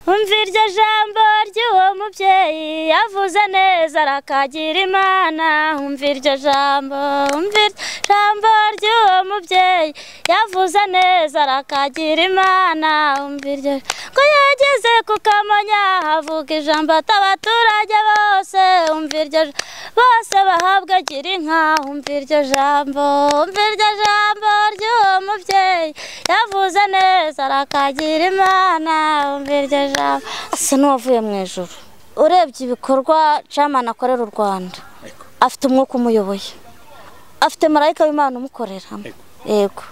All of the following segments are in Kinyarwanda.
umva iryo jambo ry'uwo mubyeyi yavuze neza arakagira imana umva iryo jambo umva iryo jambo ry'uwo mubyeyi yavuze neza arakagira imana umva iryo ko yageze ku kamonyi havuga ijambo atabaturage bose umva iryo bose bahabwa gira inka umva iryo jambo umva iryo jambo ry'uwo mubyeyi yavuze neza arakagira imana umva iryo jambo asa n'uwavuye mu ijoro urebye ibikorwa camana akorera u rwanda afite umwuka umuyoboye afite marayika w'imana umukorera yego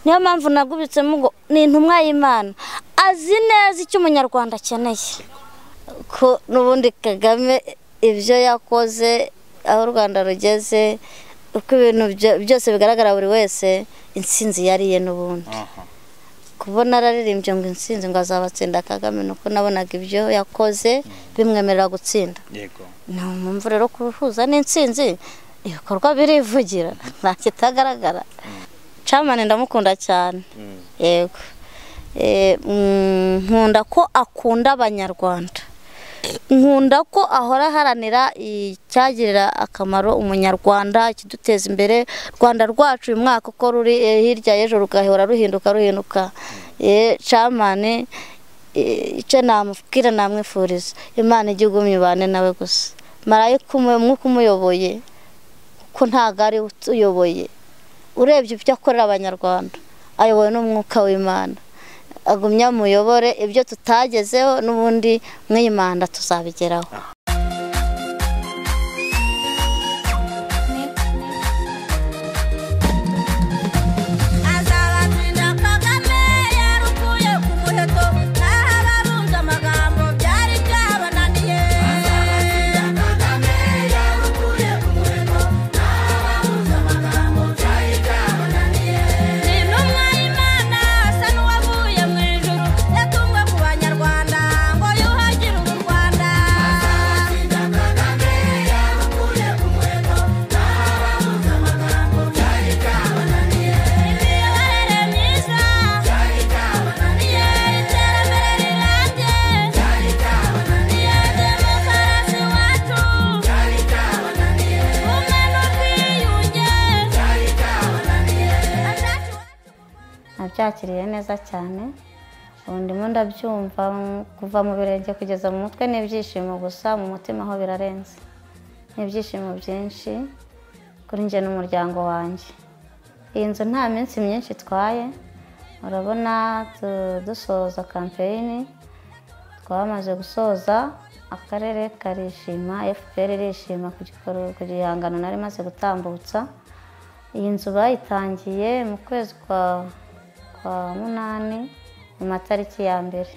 niyo mpamvu nagubitsemo ngo ni intumwa y'imana azi neza icyo umunyarwanda akeneye ko n'ubundi kagame ibyo yakoze aho u rwanda rugeze uko ibintu byose bigaragara buri wese insinzi yariye n'ubundi kubona araririmbye ngo insinzi ngo azabatsinda kagame ni uko nabonaga ibyo yakoze bimwemerera gutsinda ni mpamvu rero kubihuza n'insinzi ibikorwa birivugira nta kitagaragara camani ndamukunda cyane yego nkunda ko akunda abanyarwanda nkunda ko ahora aharanira icyagirira akamaro umunyarwanda ikiduteza imbere rwanda rwacu uyu mwaka uko ruri hirya y'ejo rugahora ruhinduka ruhinduka camani icyo namubwira namwifuriza imana igihugu mibane nawe gusa marayika umwuka umuyoboye kuko ntabwo ari utuyoboye urebye ibyo akorera abanyarwanda ayobowe n'umwuka w'imana agumye amuyobore ibyo tutagezeho n'ubundi mwimanda tuzabigeraho nabyakiriye neza cyane ubu ndimo ndabyumva kuva mu birenge kugeza mu mutwe n'ibyishimo gusa mu mutima ho birarenze n'ibyishimo byinshi kuri njye n'umuryango wanjye iyi nzu nta minsi myinshi itwaye urabona dusoza kampeyini twamaze gusoza akarere karishima fpr irishima ku gihangano nari maze gutambutsa iyi nzu bayitangiye mu kwezi kwa kwa munani mu matariki ya mbere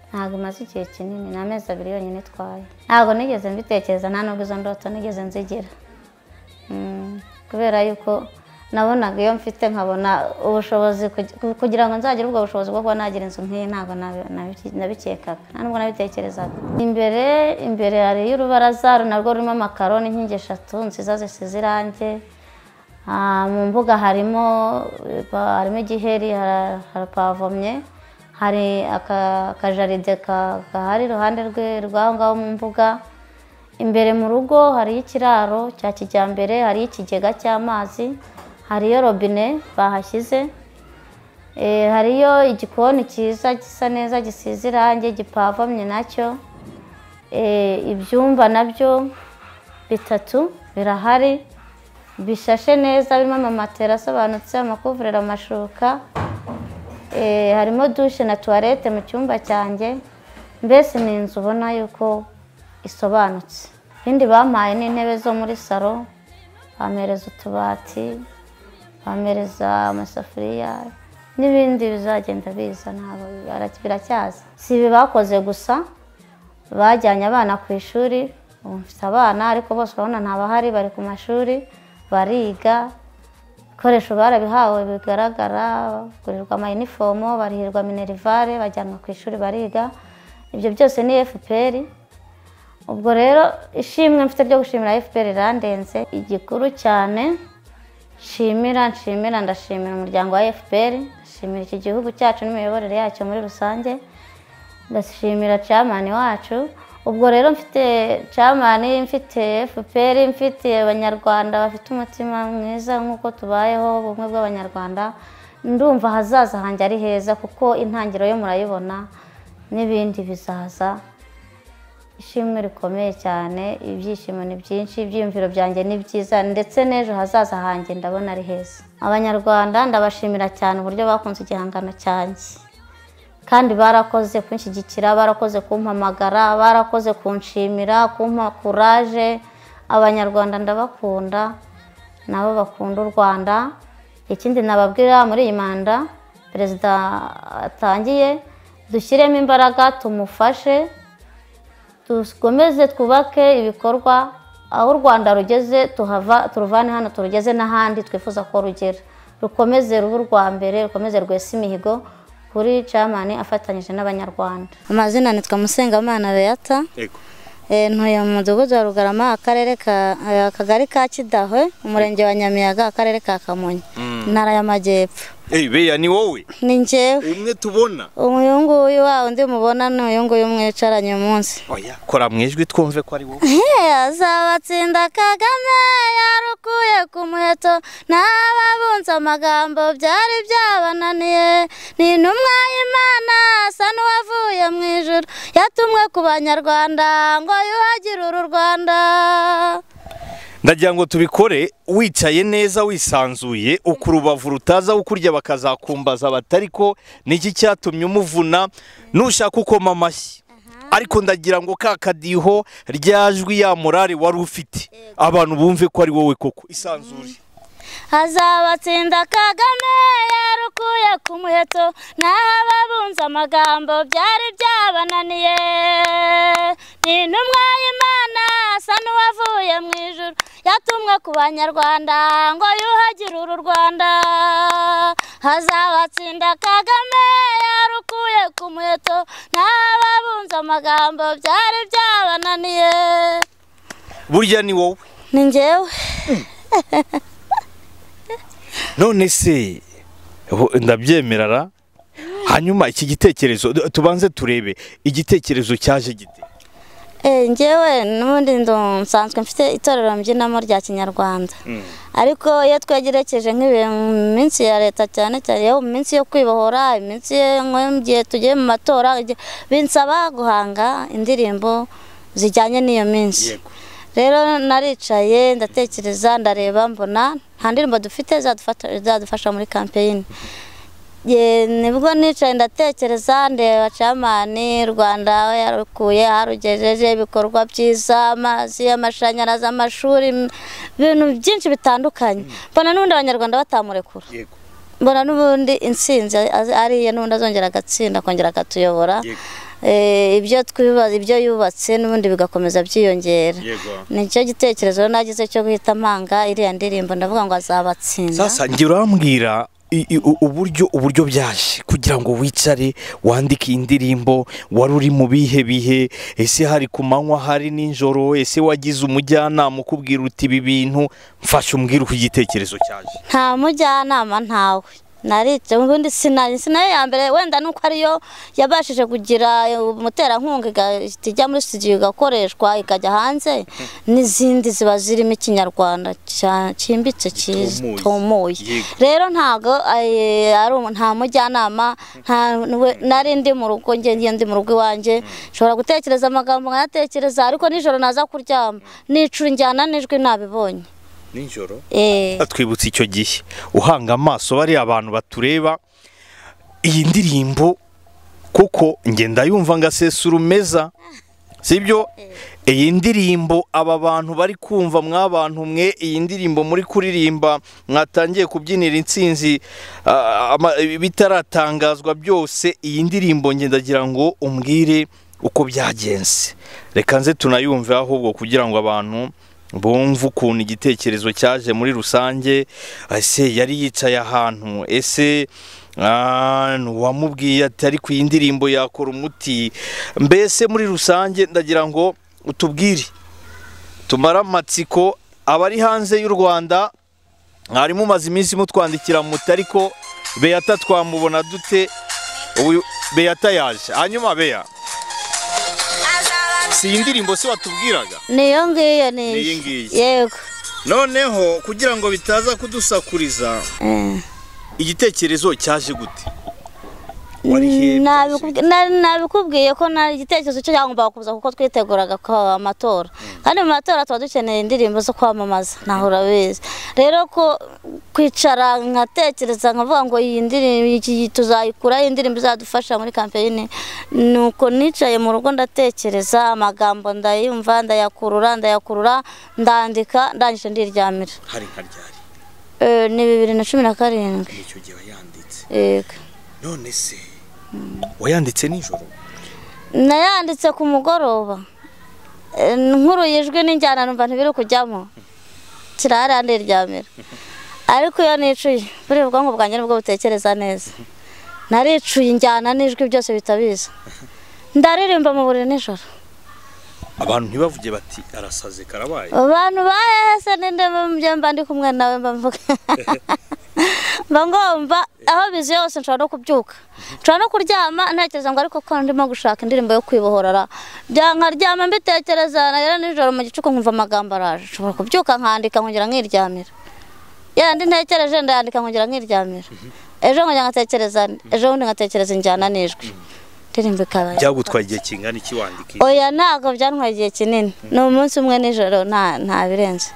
ntabwo imaze igihe kinini ni amezi abiri yonyine itwaye ntabwo nigeze mbitekereza nta nubwo izo ndoto nigeze nzigira kubera yuko nabonaga iyo mfite nkabona ubushobozi kugira ngo nzagire ubwo bushobozi bwo kuba nagira inzu nk'iyi ntabwo nabikekaga nta nubwo nabitekerezaga imbere imbere hari y'urubaraza narwo rurimo amakaro n'inkingi eshatu nziza zisize irangi mu mbuga harimo harimo igiheri harapavomye hari akajaride gahari iruhande rw'aho ngaho mu mbuga imbere mu rugo hariyo ikiraro cya kijyambere hariyo ikigega cy'amazi hariyo robine bahashyize hariyo igikoni cyiza gisa neza gisize irangi gipavomye nacyo ibyumba nabyo bitatu birahari bishashe neza birimo amamatera asobanutse amakuvurero amashuka harimo dushe na tuwarete mu cyumba cyanjye mbese ni inzu ubona yuko isobanutse ibindi bampaye n'intebe zo muri salo bamereza utubati bamereza amasafuriya n'ibindi bizagenda biza ntabwo biracyaza si ibi bakoze gusa bajyanye abana ku ishuri ubu mfite abana ariko bose urabona ntabahari bari ku mashuri bariga ibikoresho barabihawe bigaragara bagurirwa amayinifomo barihirwa minerivare bajyanwa ku ishuri bariga ibyo byose ni fpr ubwo rero ishimwe mfite ryo gushimira fpr irandenze igikuru cyane nshimira nshimira ndashimira umuryango wa fpr ndashimira iki gihugu cyacu n'imiyoborere yacyo muri rusange ndashimira camani wacu ubwo rero mfite camani mfite fpr mfite abanyarwanda bafite umutima mwiza nk'uko tubayeho ubumwe bw'abanyarwanda ndumva ahazaza hanjye ari heza kuko intangiriro yo murayibona n'ibindi bizaza ishimwe rikomeye cyane ibyishimo ni byinshi ibyiyumviro byanjye ni byiza ndetse n'ejo hazaza hanjye ndabona ari heza abanyarwanda ndabashimira cyane uburyo bakunze igihangano cyanjye kandi barakoze kunshyigikira barakoze kumpamagara barakoze kunshimira kumpa kuraje abanyarwanda ndabakunda nabo bakunda u rwanda ikindi nababwira muri iyi manda perezida atangiye dushyiremo imbaraga tumufashe dukomeze twubake ibikorwa aho u rwanda rugeze tuhava turuvane hano turugeze n'ahandi twifuza ko rugera rukomeze ruba urwa mbere rukomeze rwese imihigo kuri camani afatanyije n'abanyarwanda amazina nitwa musengamana beata Yego. Eh, ntuye mu mudugudu wa rugarama akarere ka eh, akagari ka kidahwe umurenge wa nyamiyaga akarere ka kamonyi intara y'amajyepfo Eh, beya ni wowe ni njyewe umwe tubona uyu nguyu wa undi mubona ni uyu nguyu mwicaranye umunsi oya kora mu ijwi twumve ko ari wowe azabatsinda kagame yarukuye ku muheto n'ababunze amagambo byari byabananiye ni intumwa y'imana asa n'uwavuye mu ijuru yatumwe ku banyarwanda ngo yuhagire uru rwanda ndagira ngo tubikore wicaye neza wisanzuye ukurubavu rutaza kukurya bakazakumbaza batari ko niki cyatumye umuvuna nushaka ukoma amashyi ariko ndagira ngo ka kadiho ryajwi ya morale wari ufite abantu bumve ko ari wowe koko isanzure azabatsinda kagame yarukuye ku muheto n'ababunze amagambo byari byabananiye ni intumwa y'imana asa n'uwavuye mu ijuru yatumwe ku banyarwanda ngo yuhagire uru rwanda azabatsinda kagame yarukuye ku muheto n'ababunze amagambo byari byabananiye burya ni wowe ni njyewe none se ho- ndabyemerara hanyuma iki gitekerezo d- tubanze turebe igitekerezo cyaje gite Eh, njyewe n'ubundi ndo nsanzwe mfite itorero mbyinamo rya kinyarwanda ariko iyo twegerekeje nk'ibihe mu minsi ya leta cyane cyane yo mu minsi yo kwibohora iminsi ye- nko mu gihe tugiye mu matora igihe- binsaba guhanga indirimbo zijyanye n'iyo minsi rero naricaye ndatekereza ndareba mbona nta ndirimbo dufite zadufata- zadufasha muri kampeyini Ye, nibwo nicaye ndatekereza ndeba camani rwanda aho yarukuye harugejeje ibikorwa byiza amazi amashanyarazi amashuri m- ibintu byinshi bitandukanye mbona n'ubundi abanyarwanda batamurekura yego mbona n'ubundi intsinzi az- ariye n'ubundi azongera agatsinda akongera akatuyobora Yego. Eh, ibyo twibaza ibyo yubatse n'ubundi bigakomeza byiyongera yego nicyo gitekerezo rero nagize cyo guhita mpanga iriya ndirimbo ndavuga ngo azabatsinda sasa ngira urambwira i- i- u- uburyo uburyo byaje kugira ngo wicare wandike iyi ndirimbo wari uri mu bihe bihe ese hari ku manywa hari nijoro ese wagize umujyanama ukubwira uti ibi bintu mfashe umbwire uko igitekerezo cyaje nta mujyanama ntawe narica ubundi sinari sinayo ya mbere wenda nuko ariyo yabashije kugira eh, umuterankunga igahita ijya muri studio igakoreshwa ikajya hanze n'izindi ziba zirimo ikinyarwanda cya- cyimbitse Gitomuye. kitumuye Yego. rero ntago eh, ari umu- nta mujyanama nta we- nari ndi mu rugo njye ngiye ndi mu rugo iwanjye nshobora gutekereza amagambo nkayatekereza ariko nijoro naza kuryama nicura injyana n'ijwi nabibonye nijoro Eh. twibutse icyo gihe uhanga amaso bariya abantu batureba iyi ndirimbo kuko ngenda yumva ngo asesura umeza sibyo iyi ndirimbo aba bantu bari kumva mw'abantu mwe iyi ndirimbo muri kuririmba mwatangiye kubyinira intsinzi ah, ama- bitaratangazwa byose iyi ndirimbo ngenda ndagira ngo umbwire uko byagenze reka nze tunayumve ahubwo kugira ngo abantu bumve ukuntu igitekerezo cyaje muri rusange ese yari yicaye ahantu ese ah, uwamubwiye ati ariko iyi ndirimbo yakora umuti mbese muri rusange ndagira ngo utubwire tumare amatsiko abari hanze y'u rwanda mwari mumaze iminsi mutwandikira muti ariko beyata twamubona dute ubu beyata yaje hanyuma beya si iyi ndirimbo se watubwiraga niyo ngiyo ni Ni iyi ngiyi. yego noneho kugira ngo bitaza kudusakuriza Eh. igitekerezo cyaje gute warihebye Nabikubwi- na- nabikubwiye ko nari igitekerezo cyo cyagombaga kuza kuko twiteguraga ko amatora kandi mu matora tuba dukeneye indirimbo zo kwamamaza naho urabizi rero ko kwicara nkatekereza nkavuga ngo iyi ndirimbo iki tuzayikuraho indirimbo izadufasha muri kampeyini nuko nicaye mu rugo ndatekereza amagambo ndayumva ndayakurura ndayakurura ndandika ndangije ndiryamira hari nka ryari Eh, ni bibiri na cumi na karindwi nicyo gihe wayanditse yego none se wayanditse nijoro nayanditse ku mugoroba Eh, nkuruye ijwi n'injyana numva ntibiri kujyamo kirahari ndiryamira ariko iyo nicuye buriya ubwonko bwanjye nibwo butekereza neza naricuye injyana n'ijwi byose bihita biza ndaririmba mu buriri nijoro abantu ntibavuge bati arasaze karabaye abantu bahehese n'inde mbe mba ndi kumwe nawe mba mvuga mba ngomba aho bizi yose nshobora no kubyuka nshobora no kuryama ntekereza ngo ariko ko ndimo gushaka indirimbo yo kwibohorara Bya- nkaryama mbitekereza nagera nijoro mu gicuku nkumva amagambo araje nshobora kubyuka nkandika nkongera nkiryamira yandi ntekereje ndayandika nkongera nkiryamira ejo nkongera nkatekereza ejo bundi nkatekereza injyana n'ijwi indirimbo ikaba byagutwaye igihe kingana iki wandika oya ntabwo byantwaye igihe kinini ni umunsi umwe nijoro nta nta birenze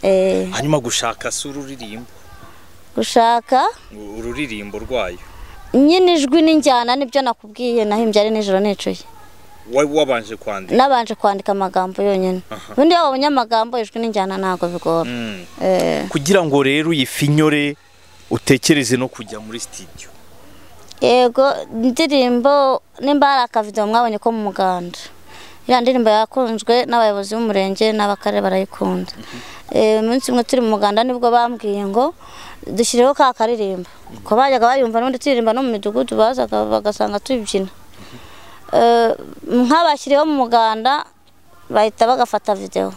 Eh, hanyuma gushaka si ururirimbo gushaka ururirimbo rwayo nyine ijwi n'injyana nibyo nakubwiye nahimbye ari nijoro nicuye wowe wabanje kwandika nabanje kwandika amagambo yonyine ubundi iyo wabonye amagambo ijwi n'injyana ntabwo bigora Mm. Eh, kugira ngo rero uyifinyore utekereze no kujya muri sitidiyo yego indirimbo nimba hari akavido mwabonye ko mu muganda iriya ndirimbo yakunzwe n'abayobozi b'umurenge n'abakarere barayikunda Eh, umunsi umwe turi mu muganda nibwo bambwiye ngo dushyireho ka karirimbo ko bajyaga bayumva n'ubundi turirimba no mu midugudu bazaga bagasanga tubibyina Eh, nk'abashyiriyeho mu muganda bahita bagafata videwo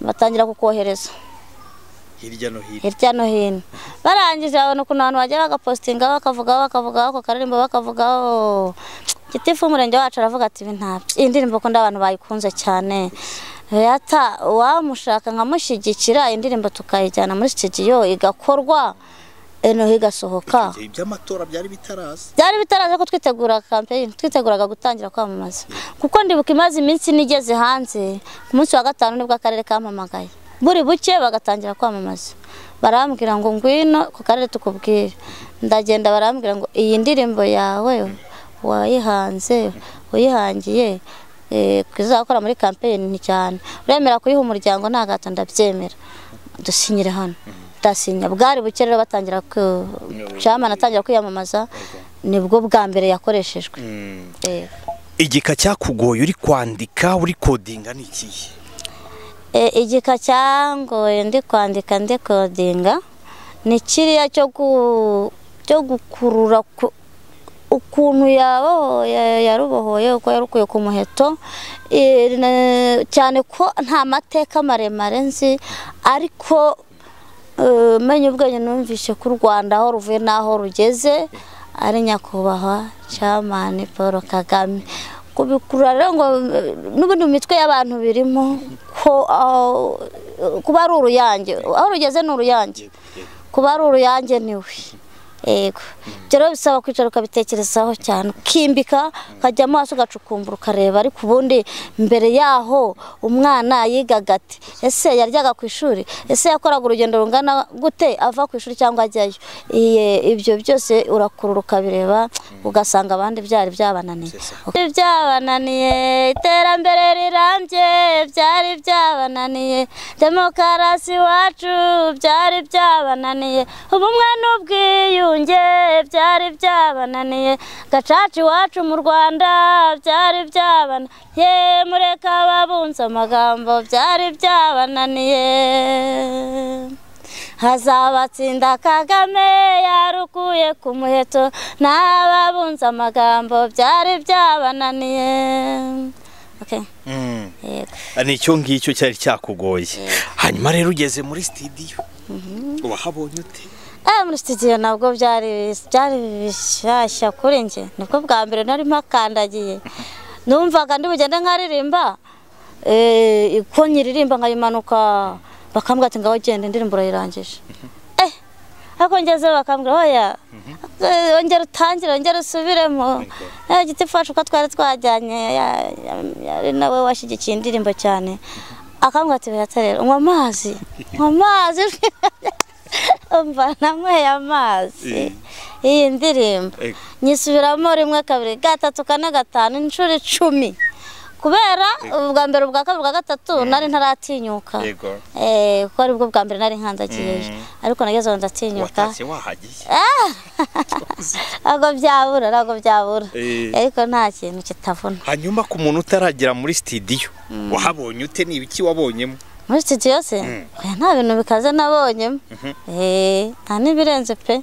batangira kukohereza hirya no hino hirya no hino barangije babona ukuntu abantu bajya bagapositingaho bakavugaho bakavugaho ako karirimbo bakavugaho gitifu w'umurenge wacu aravuga ati ibi ntabyo iyi ndirimbo kundi abantu bayikunze cyane yata uwamushaka nkamushyigikira iyi ndirimbo tukayijyana muri sitidiyo igakorwa eno igasohoka Icyo gihe iby'amatora byari bitaraza byari bitaraza ko twitegura kampeyini twiteguraga gutangira kwamamaza kuko ndibuka imaze iminsi nigeze hanze ku munsi wa gatanu nibwo akarere kampamagaye buri buke bagatangira kwamamaza barambwira ngo ngwino ku karere tukubwire ndagenda barambwira ngo iyi ndirimbo yawe wayihanze uyihangiye eh, kuzakora muri kampeyini cyane uremera kuyiha umuryango nta gato ndabyemera dusinyire hano ndasinya bwari buke rero batangira ku camana atangira kwiyamamaza nibwo bwa mbere yakoreshejwe Eh, igika cyakugoye uri kwandika uri kodinga ni ikihe eh, igika cyangoye ndi kwandika ndi kodinga ni kiriya cyo gu- cyo gukurura ku- ukuntu yabohoye yarubohoye uko yarukuye ku muheto eh, na- cyane ko nta mateka maremare nzi ariko eh, menye ubwenge numvise ko u rwanda aho ruvuye n'aho rugeze ari nyakubahwa camani paul kagame kubikurura rero ngo eh, n'ubundi mu mitwe y'abantu birimo ko aho- kuba ari uruyange aho rugeze ni uruyange kuba ari uruyange niwe yego ibyo rero bisaba kwicara ukabitekerezaho cyane ukimbika ukajya amaso ugacukumbura ukareba ariko ubundi mbere yaho umwana yigaga ati ese yaryaga ku ishuri ese yakoraga urugendo rungana gute ava ku ishuri cyangwa ajyayo Iye- ibyo byose urakurura ukabireba ugasanga abandi byari byabananiye byari byabananiye iterambere rirambye byari byabananiye demokarasi iwacu byari byabananiye ubumwe n'ubwiyunge byari byabananiye gacaca iwacu mu rwanda byari byabananiye mureka ababunze amagambo byari byabananiye hazabatsinda kagame yarukuye ku muheto n'ababunze amagambo byari byabananiye Okay, yego. ni icyo ngicyo cyari cyakugoye hanyuma rero ugeze muri sitidiyo wahabonye ute Eh, muri studio nabwo byari byari bishyashya kuri njye nibwo bwa mbere nari mpakandagiye numvaga ndi bugende nkaririmba eh, ko nyiririmba nkayimanuka bakambwira ati ngaho genda indirimbo urayirangije eh, ariko ngezeyo bakambwira oya eh, ongera utangire ongera usubiremo eh, giti fashe uko twari twajyanye ya- ya- yari nawe washyigikiye indirimbo cyane akambwira ati "Beata rero unywa amazi unywa amazi umva nanyweye amazi iyi ndirimbo Ego. nyisubiramo rimwe kabiri gatatu kane gatanu inshuro icumi kubera ubwa mbere ubwa kabiri ubwa gatatu nari ntaratinyuka Yego. Eh, kuko ari bwo bwa mbere nari nkandagiyeyo ariko nagezeho ndatinyuka watashye wahagiye ntabwo byabura ntabwo byabura Eh. ariko nta kintu kitavuna hanyuma ku muntu utaragera muri sitidiyo wahabonye ute ni ibiki wabonyemo muri studio se oya, nta bintu bikaze nabonyemo Eh, nta n'ibirenze pe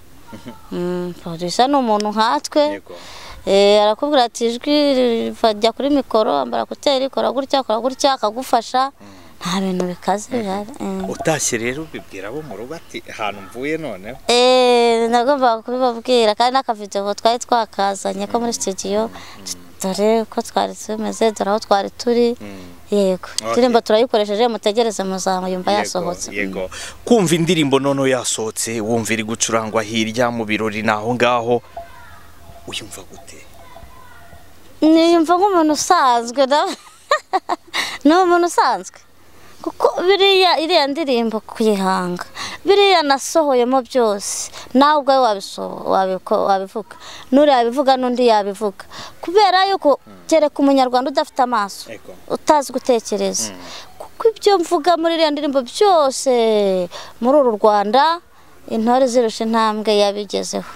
Mm, producer ni umuntu nkatwe Eh, arakubwira ati ijwi riva- jya kuri mikoro ambara kuteri kora gutya kora gutya akagufasha nta bintu bikaze bihari Mm. utashye rero ubibwira abo mu rugo ati ahantu mvuye noneho Eh, nagombaga kubibabwira kandi n'akavidewo twari twakazanye ko muri studio dore uko twari tumeze dore aho twari turi yego indirimbo turayikoresheje mutegereze muzamuyumva yasohotse yego kumva indirimbo noneho yasohotse wumva iri gucurangwa hirya mu birori ni aho ngaho uyumva gute niyumva nk'umuntu usanzwe na ni umuntu usanzwe kuko biriya iriya ndirimbo kuyihanga biriya nasohoyemo byose nawe ubwawe wabiso- wabiko- wabivuga n'uriya yabivuga n'undi yabivuga kubera yuko kereka umunyarwanda udafite amaso Ego. utazi gutekereza kuko ibyo mvuga muri iriya ndirimbo byose muri uru rwanda intore zirusha intambwe yabigezeho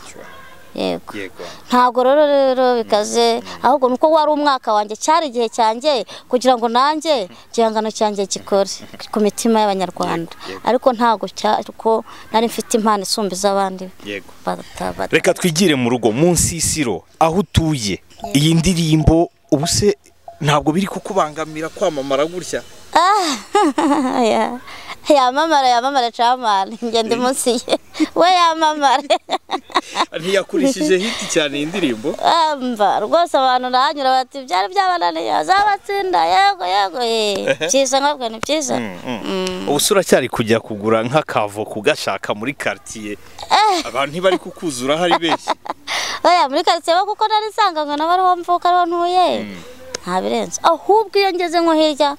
yego yego ntabwo rero rero bikaze ahubwo ni uko wari umwaka wanjye cyari igihe cyanjye kugira ngo nanjye igihangano cyanjye gikore ku mitima y'abanyarwanda ariko ntabwo cya- kuko nari mfite impano isumba iz'abandi yego bata- bata- reka twigire mu rugo mu nsisiro aho utuye iyi ndirimbo ubu se ntabwo biri kukubangamira kwamamara gutya Ah, ya- yamamara yamamara camani ngende munsi ye we yamamare ntiyakurishije hiti cyane iyi ndirimbo mba rwose abantu ndahanyura bati byari byabananiye azabatsinda yego yego eh, byiza nkabwe ni byiza Mm. ubu se uracyari kujya kugura nk'akavo kugashaka muri karitsiye abantu ntibari kukuzura hari benshi oya muri karitsiye ho kuko nari nsanganywe nawe ariho mvuka ariho ntuye nta birenze ahubwo iyo ngeze nko hirya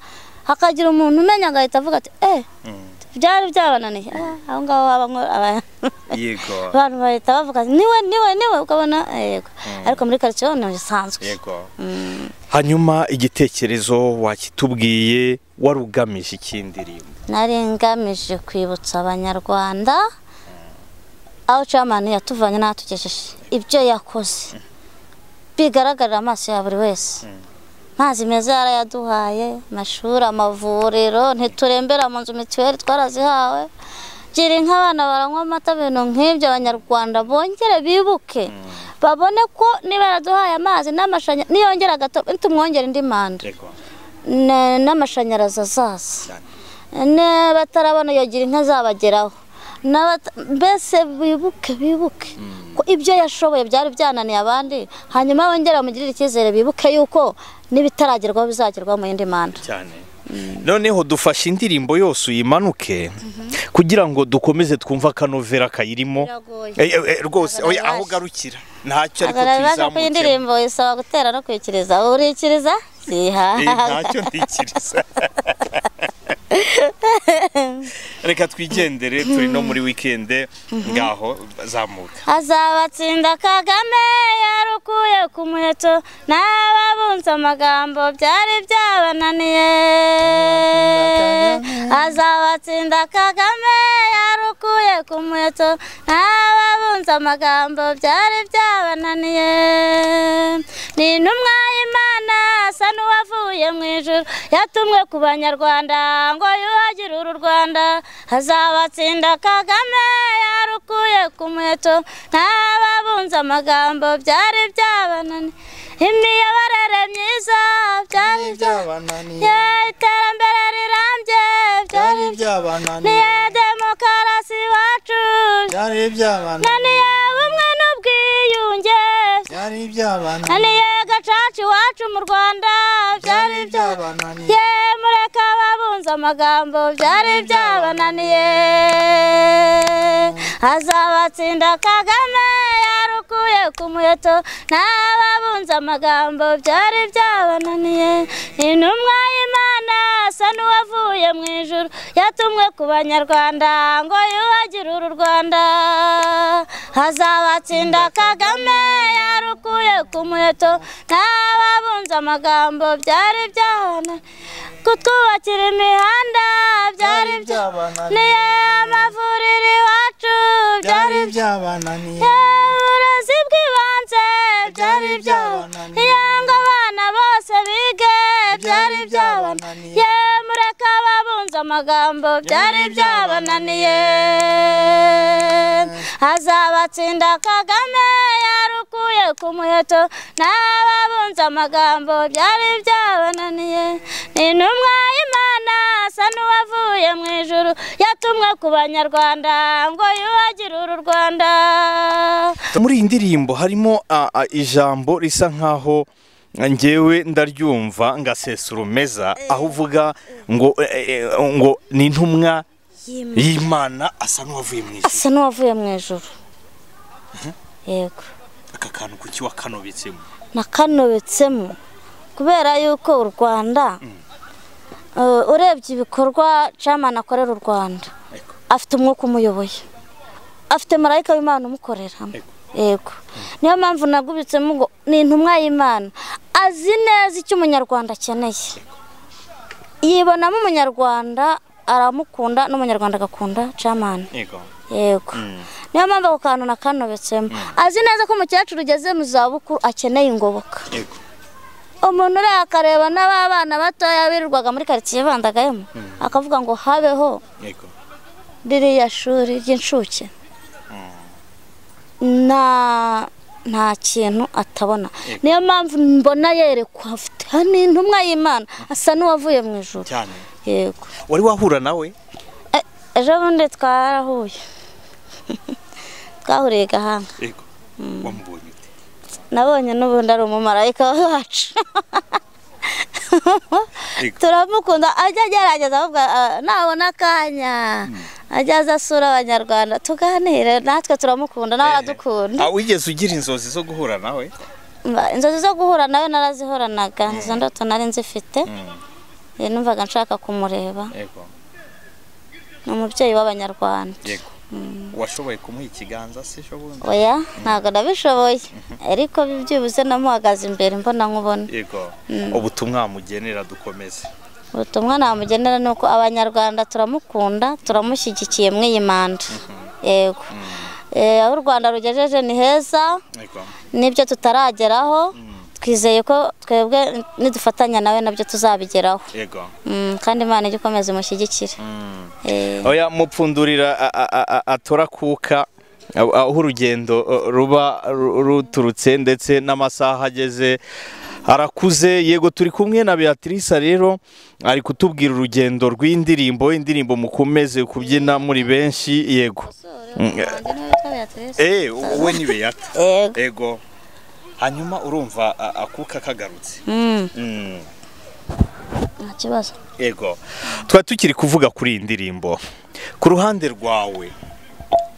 hakagira umuntu umenya agahita avuga ati eh byari byabananiye Ah, aho ngaho haba nko- aba- yego abantu bahita bavuga ati niwe niwe niwe ukabona yego ariko muri karitsiye ho ni bisanzwe yego hanyuma igitekerezo wakitubwiye wari ugamije icy'indirimbo nari ngamije kwibutsa abanyarwanda aho camani yatuvanye n'ahatugejeje ibyo yakoze bigaragarira amaso ya buri wese amazi meza yarayaduhaye amashuri amavuriro ntiturembera mu nzu mituweli twarazihawe gira inka abana baranywa amata ibintu nk'ibyo abanyarwanda bongere bibuke babone ko niba yaraduhaye amazi n'amashanyarazi niyongera gato tumwongere indi manda na- n'amashanyarazi azaza Ne- batarabona iyo gira inka zabageraho N'abata- mbese bibuke bibuke ko ibyo yashoboye byari byananiye abandi hanyuma bongera bamugirire icyizere bibuke yuko n'ibitaragerwaho bizagerwaho mu yindi manda cyane noneho dufashe indirimbo yose uyimanuke kugira ngo dukomeze twumve akanovera kayirimo Biragoye. Eh, eh, eh, rwose oya, aho Agaragaje. ugarukira ntacyo ariko agaragaza ko iyi tuyizamukemo ndirimbo isaba gutera no kwikiriza urikiriza Eh, zihaga ntacyo ntikiriza reka twigendere turi no muri wikende ngaho zamuka azabatsinda kagame yarukuye ku muheto n'ababunze amagambo byari byabananiye azabatsinda kagame yarukuye ku muheto n'ababunze amagambo byari byabananiye ni intumwa y'imana asa n'uwavuye mu ijuru yatumwe ku banyarwanda ngo yuhagire uru rwanda azabatsinda kagame yarukuye ku muheto n'ababunze amagambo byari byabananiye imiyoborere myiza byari byabananiye iterambere rirambye byari byabananiye demokarasi iwacu byari iby'abana naniye ubumwe n'ubwiyunge byari iby'abana naniye gacaca iwacu iwacu mu rwanda byari byabananiye bye mureka babunze amagambo byari byabananiye azabatsinda kagame yarukuye ku muheto n'ababunze amagambo byari byabananiye intumwa y'imana asa n'uwavuye mu ijuru yatumwe ku banyarwanda ngo yuhagire uru rwanda azabatsinda kagame yarukuye ku muheto n'ababunze amagambo byari byabananiye kutwubakira imihanda byari byabananiye. byabananiye amavuriro iwacu byari byari byabananiye uburezi bw'ibanze byari byabananiye. byabananiye ngo abana bose bige byari byabananiye. byabananiye mureka babunze amagambo byari byabananiye azabatsinda kagame yarukuye ku muheto n'ababunze amagambo byari byabananiye ni intumwa y'imana asa n'uwavuye mu ijuru yatumwe ku banyarwanda ngo yuhagire uru rwanda muri iyi ndirimbo harimo a, a, ijambo risa nkaho ngewe ndaryumva ngasesa urumeza aho uvuga ngo e, e, ngo ni intumwa y'imana asa n'uwavuye mu ijuru asa n'uwavuye mu ijuru yego aka kantu kuki wakanobetsemo nakanobetsemo kubera yuko u rwanda eh, urebye ibikorwa camana akorera u rwanda Ego. afite umwuka umuyoboye afite marayika w'imana umukoreramo yego niyo mpamvu nagubitsemo ngo ni intumwa y'imana azi neza icyo umunyarwanda akeneye yibonamo umunyarwanda aramukunda n'umunyarwanda agakunda camana yego yego niyo mpamvu ako kantu nakanobetsemo azi neza ko umukecuru ugeze mu zabukuru akeneye ingoboka yego umuntu uriya akareba n'abana batoya birirwaga muri karitsiye bandagayemo akavuga ngo habeho yego ririya shuri ry'incuke nta nta kintu atabona niyo mpamvu mbona yerekwa afite hano intumwa y'imana asa n'uwavuye mu ijoro cyane yego wari wahura nawe E- ejo bundi twarahuye twahuriye gahanga yego wamubonye ute nabonye n'ubundi ari umumarayika wacu Yego. turamukunda ajya agerageza ahubwo ah, nabona akanya ajya aza asura abanyarwanda tuganire natwe turamukunda nawe aradukunda Ah, wigeze ugira inzozi zo guhura nawe Mba- inzozi zo guhura nawe narazihoranaga izo ndoto nari nzifite Eh, numvaga nshaka kumureba yego ni umubyeyi w'abanyarwanda yego washoboye kumuha ikiganza se ejo bundi oya ntabwo nabishoboye ariko byibuze namuhagaze imbere mbona nkubona yego ubutumwa mugenera dukomeze ubutumwa namugenera ni uko abanyarwanda turamukunda turamushyigikiye mw'iyi manda yego Eh, aho u rwanda rugejeje ni heza yego n'ibyo tutarageraho twizeye ko twebwe nidufatanya nawe nabyo tuzabigeraho yego Mm, kandi imana ijya ikomeza imushyigikire Eh, oya mupfundurira a- a- a- a- atora kuka aho aho urugendo uh, ruba ru- ruturutse ndetse n'amasaha ageze arakuze yego turi kumwe na beatrice rero ari kutubwira urugendo rw'indirimbo indirimbo mukomeze kubyina muri benshi yego wanjye niwe witwa Beatrice. eh wowe ni beata Yego. ego hanyuma urumva a- akuka kagarutse Mm, Mm, nta kibazo ego tuba tukiri kuvuga kuri iyi ndirimbo ku ruhande rwawe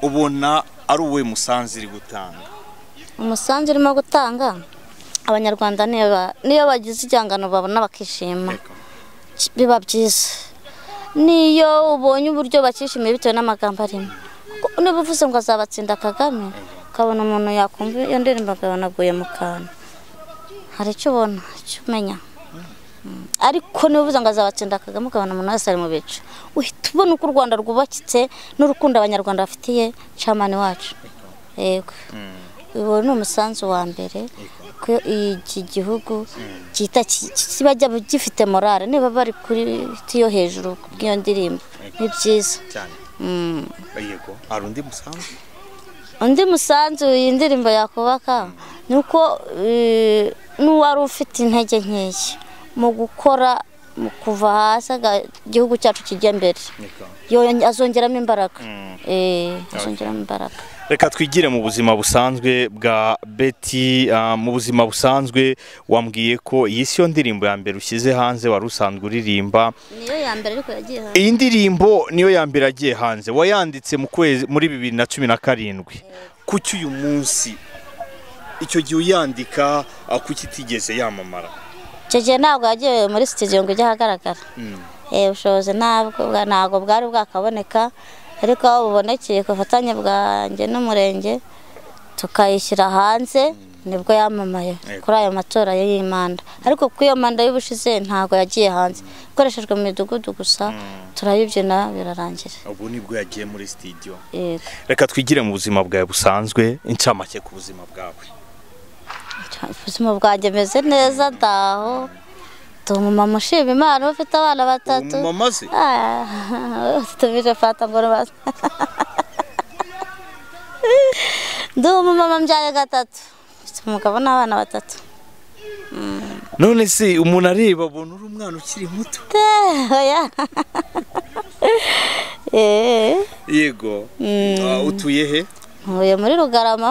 ubona ari uwe musanzu iri gutanga umusanzu urimo gutanga abanyarwanda niyo ba- niyo bagize igihangano babona bakishima Ego. ki- biba byiza niyo ubonye uburyo bakishimiye bitewe n'amagambo arimo Ko- niba uvuze ngo azabatsinda kagame ukabona umuntu yakumva iyo ndirimbo akabona aguye mu kantu hari icyo ubona icyo umenya Mm. ariko niba uvuze ngo azabatsinda kagame ukabona umuntu wese ari mu bice uhita ubona uko u rwanda rwubakitse n'urukundo abanyarwanda bafitiye camani wacu yego uwo ni umusanzu wa mbere ko iki gihugu cyita ki- kiba gyab- gifite morale niba bari kuri tiyo hejuru bw'iyo ndirimbo ni byiza cyane Mm. yego hari undi musanzu undi musanzu iyi ndirimbo yakubaka ni uko eh, n'uwari ufite intege nkeya mu gukora mu- kuva hasi aga- igihugu cyacu kijya imbere Yonge- azongeramo imbaraga Eh, azongeramo imbaraga reka twigire mu buzima busanzwe bwa beti ah, mu buzima busanzwe wambwiye ko iyi si yo ndirimbo ya mbere ushyize hanze wari usanzwe uririmba niyo ya mbere ariko yagiye hanze iyi ndirimbo niyo ya mbere yagiye hanze wayanditse mu kwezi muri bibiri na cumi na karindwi kuki uyu munsi icyo gihe uyandika ah, kuki itigeze yamamara icyo gihe ntabwo yagiye muri sitidiyo ngo ijye ahagaragara Eh, ubushobozi ntabwo bwa- ntabwo bwari bwakaboneka ariko aho bubonekeye ku bufatanye bwanjye n'umurenge tukayishyira hanze nibwo yamamaye Yego. kuri ayo matora y'imanda ariko kuko iyo manda y'ubushize ntabwo yagiye hanze ikoreshejwe mu midugudu gusa turayibyina birarangira ubu nibwo yagiye muri sitidiyo Yego. reka twigire mu buzima bwawe busanzwe incamake ku buzima bwawe ubuzima bwanjye meze neza ndaho ndi umumama ushima imana uba ufite abana batatu umumama ze tumije fata ngo rubaze ndi umumama mbyaye gatatu mfite umugabo n'abana batatu none se umuntu areba abona uri umwana ukiri muto Te, oya Eh, yego Ah, utuye he ntuye muri rugarama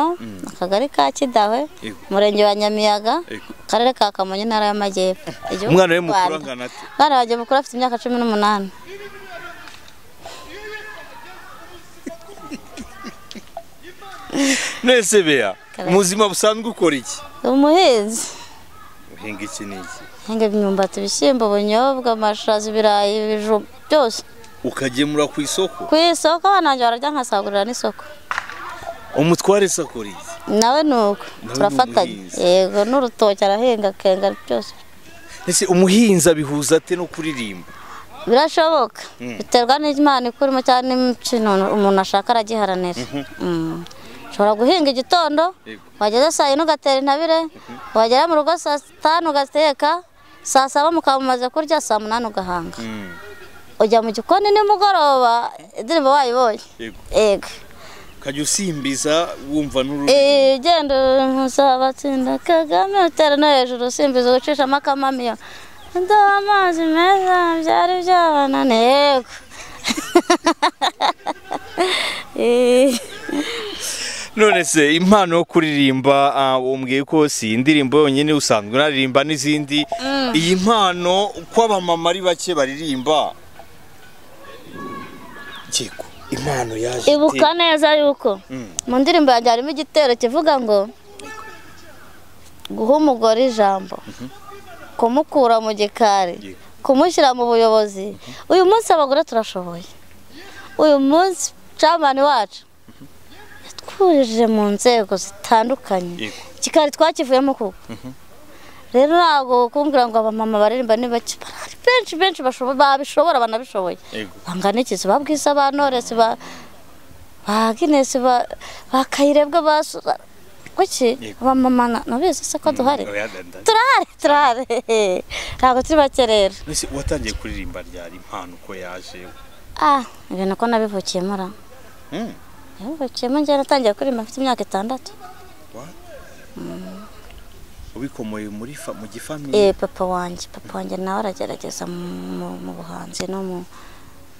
akagari ka kidahwe Yego. umurenge wa nyamiyaga Yego. akarere ka kamonyi intara y'amajyepfo Igihugu umwana we cy'u mukuru Rwanda. angana ate umwana wanjye mukuru afite imyaka cumi n'umunani nese beya Kabera. mu buzima busanzwe ukora iki Ndi umuhinzi uhinga iki n'iki nkenga imyumbati ibishyimbo ubunyobwa amashaza ibirayi ibijumba byose ukagemura ku isoko ku isoko abana banjye bararya nkasagurira n'isoko umutware se akora iki nawe ni uko Nawe ni turafatanya umuhinzi. yego n'urutoki arahinga akenga byose ese umuhinzi abihuza ate no kuririmba birashoboka Mm. biterwa n'imana ikurimo cyangwa n'imikino umuntu ashaka aragiharanira Mm. ushobora guhinga igitondo Yego. wageza saa yine ugatera intabire wagera mu rugo saa tanu ugateka saa saba mukaba mumaze kurya saa munani ugahanga Mm. ujya mu gikoni nimugoroba indirimbo wayibonye Yego. yego ukajya usimbiza wumva n'ururirimba Eh, genda muzabatsinda kagame utera no hejuru usimbiza ugucishamo akamamiyo ndaha amazi meza byari byabanane yego Eh, none se impano yo kuririmba ah, umbwiye ko si indirimbo yonyine usanzwe unaririmba n'izindi iyi mpano ko abamama ari bake baririmba yego impano yaje ibuka neza yuko Mm. mu ndirimbo yanjye harimo igitero kivuga ngo guha umugore ijambo kumukura mu gikari Yego. kumushyira mu buyobozi uyu munsi abagore turashoboye uyu munsi camani wacu yatwujije mu nzego zitandukanye Yego. igikari twakivuyemo kuko rero ntabwo kumbwira ngo abamama baririmba ni bake barahari benshi benshi bashobo- babishobora banabishoboye yego banganikizi ba bwiza ba noresi ba ba ginesi ba ba kayirebwa ba Su- ba- kuki Yego. abamama na- nabizi se ko duhari Oya, da- da- turahari turahari ntabwo turi bake rero Ese watangiye kuririmba ryari impano uko yaje ah ibintu ko nabivukiyemo ra Mm. nabivukiyemo njyewe natangiye kuririmba mfite imyaka itandatu ubikomoye muri fa- mu gifamili eh papa wanjye papa wanjye nawe aragerageza mu mu buhanzi no mu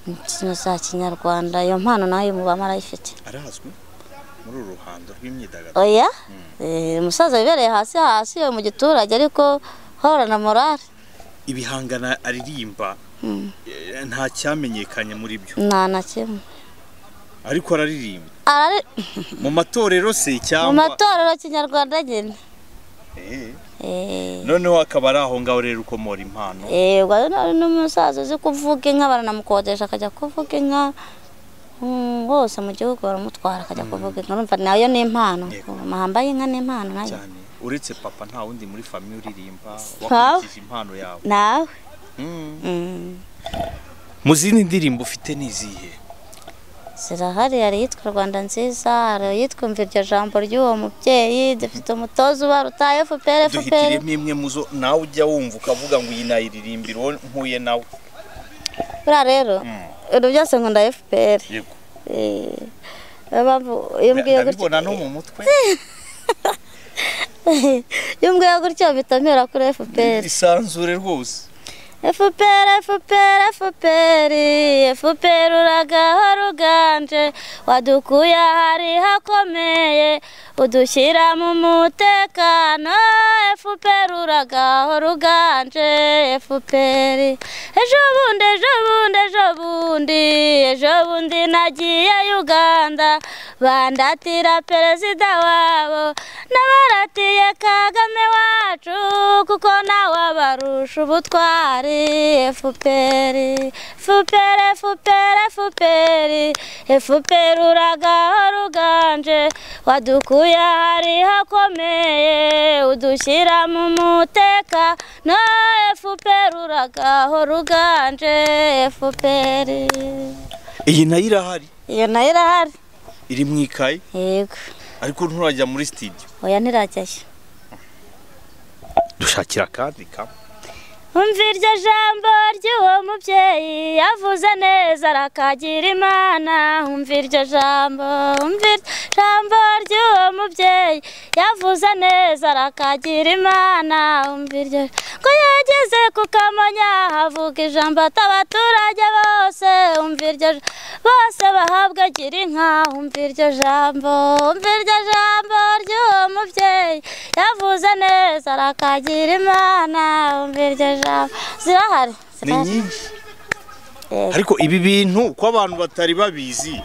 mbyino za kinyarwanda iyo mpano nawe uyu mubama arayifite arazwi muri uru ruhando rw'imyidagaduro oya Eh, umusaza wibereye hasi hasi yo mu giturage ariko horana morale ibihangano aririmba Mm. eh, nta cyamenyekanye muri byo nta na kimwe ariko araririmba Arari- mu matorero se mu cyangwa matorero kinyarwanda nyine Eh, Eh, noneho akaba ari aho ngaho rero ukomora impano eh, ubwo rero ari n'umusaza uzi kuvuga inka baranamukodesha akajya kuvuga inka Mm, hose mu gihugu baramutwara akajya kuvuga inka urumva nayo ni impano Yego. amahamba y'inka ni impano nayo cyane uretse papa nta wundi muri famiye uririmba Ntawe. wakurikije impano yawe nawe Mm. mm, mu zindi ndirimbo ufite ni izihe zirahari hari iyitwa rwanda nziza hari iyitwa mva iryo jambo ry'uwo mubyeyi dufite umutoza ubaruta efuperi efuperi duhitiremo imwe mu zo nawe ujya wumva ukavuga ngo iyi nayiririmbira uwo mpuye nawe buriya rero Mm. ibintu byose nkunda fpr yego niyo mpamvu iyo mbwiye ndabibona no gutyo mu mutwe iyo mbwiye gutyo bitamera kuri fpr isanzure rwose efuperi efuperi efuperi efuperi uragahora uganje wadukuye ahari hakomeye udushyira mu mutekano efuperi uragahora uganje efuperi ejo bundi ejo bundi ejo bundi ejo bundi nagiye uganda bandatira perezida wabo n'abaratiye kagame wacu kuko nawe abarusha ubutwari efuperi efuperi efuperi efuperi efuperi uragahora uganje wadukuye ahari hakomeye udushyira mu muteka no efuperi uragahora uganje efuperi iyi nayo irahari iyo nayo irahari iri mu ikayi yego ariko nturajya muri sitidiyo oya ntirajyayo dushakira akandi kamwe umva iryo jambo ry'uwo mubyeyi yavuze neza arakagira imana umva iryo jambo umva iryo jambo ry'uwo mubyeyi yavuze neza arakagira imana umva iryo ko yageze ku kamonyi ahavuga ijambo atabaturage bose umva iryo j- bose bahabwa gira inka umva iryo jambo umva iryo jambo ry'uwo mubyeyi yavuze neza arakagira imana umva iryo jambo zirahari ni zirahari. nyinshi ariko ibi bintu ko abantu batari babizi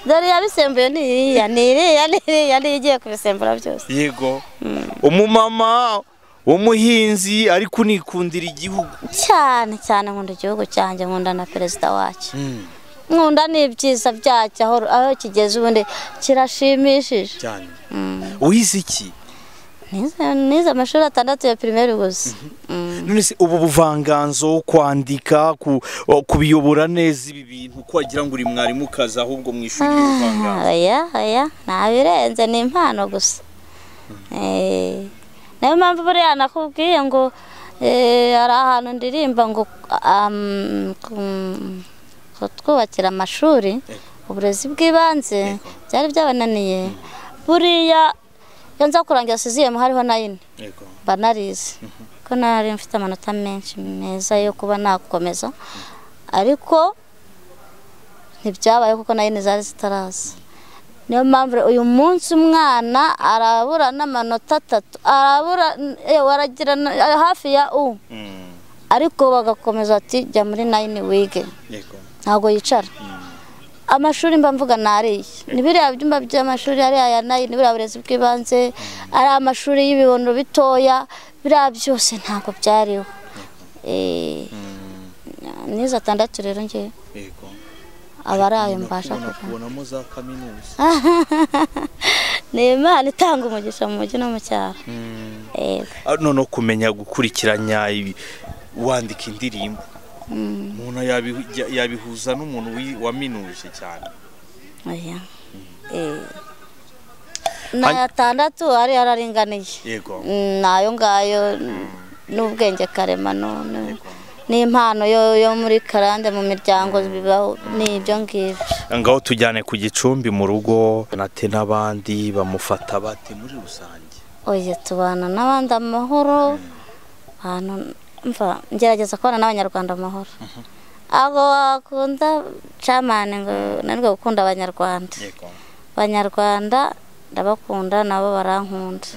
dore iyabisembuye ni iriya ni iriya ni iriya niyo igiye kubisembura byose yego umumama w'umuhinzi ari kunikundira igihugu cyane cyane nkunda igihugu cyanjye nkunda na perezida wacu nkunda n'ibyiza byacyo aho aho kigeze ubundi kirashimishije cyane wize iki Nize- nize amashuri atandatu ya pirimeri gusa Mm. none se ubu buvanganzo kwandika ku- kubiyobora neza ibi bintu ko wagira ngo uri mwarimukazi ahubwo mu ishuri Ah, ry'ubuvanganzo oya oya nta birenze ni impano gusa Eh, niyo mpamvu buriya nakubwiye ngo eh, hari ahantu ndirimba ngo am, kum- kutwubakira amashuri uburezi bw'ibanze byari byabananiye buriya iyo nza kurangira siziyemu hariho na yine Yego. mba narize ko nari mfite amanota menshi meza yo kuba nakomeza ariko ntibyabaye kuko nayo zari zitaraza niyo mpamvu rero uyu munsi umwana arabura n'amanota atatu arabura eh, aragira na- hafi ya u Mm, ariko bagakomeza ati jya muri nayini wige yego. ntabwo yicara amashuri mba mvuga nariye ni biriya byumba by'amashuri hariya ya nayini buriya burezi bw'ibanze ari amashuri y'ibibondo bitoya biriya byose ntabwo byariho Eh, nize atandatu rero ngewe Yego. aba ari ayo mbasha Nakubona- kuvuga kubonamo za kaminuza ni imana itanga umugisha mu mujyi no mu cyaro Yego. Ah, none kumenya gukurikiranya ibi wandika indirimbo umuntu yabihu- yabihuza n'umuntu wi- waminuje cyane Oya. Eh. n'aya atandatu ariyo araringaniye yego Mm, nayo ngayo n- n'ubwenge karemano n- n'impano yo yo muri karande mu miryango bibaho ni ibyo ngibyo ngaho tujyane ku gicumbi mu rugo nate n'abandi bamufata bate muri rusange oye tubana n'abandi amahoro abantu mva ngerageza kubana n'abanyarwanda amahoro abo wakunda camani ngo nanirwe gukunda abanyarwanda yego abanyarwanda ndabakunda nabo barankunda